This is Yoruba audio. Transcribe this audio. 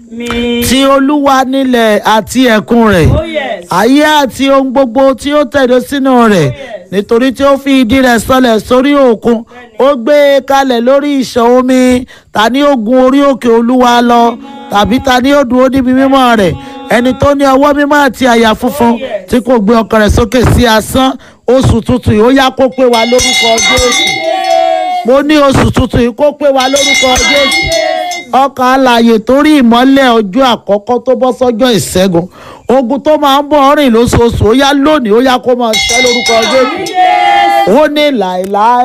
mi. ti olúwa nílẹ̀ àti ẹ̀kún rẹ̀ Oh yes. ayé àti ohun gbogbo tí ó tẹ̀dó sínú rẹ̀ nítorí tí ó fi ìdí rẹ̀ sọlẹ̀ sórí òkun ó gbé e kalẹ̀ lórí ìṣàn omi ta ni ó gun orí òkè olúwa lọ tàbí ta ni ó dúró níbi mímọ́ rẹ̀ ẹni tó ní ọwọ́ mímọ́ àti àyà funfun tí kò gbé ọkàn rẹ̀ sókè sí asán oṣù tuntun yìí ó yá kó pé wa lórúkọ jésù mo ní oṣù tuntun yìí kó pé wa lórúkọ jésù ọkàn alààyè torí ìmọ́lẹ̀ ọjọ́ àkọ́kọ́ tó bọ́ sọ́jọ́ ìṣẹ́gun ogun tó máa ń bọ̀ rìn lóṣooṣù ó yá lónìí ó yá kó máa ṣẹ́ lórúkọ jésù ó ní láéláé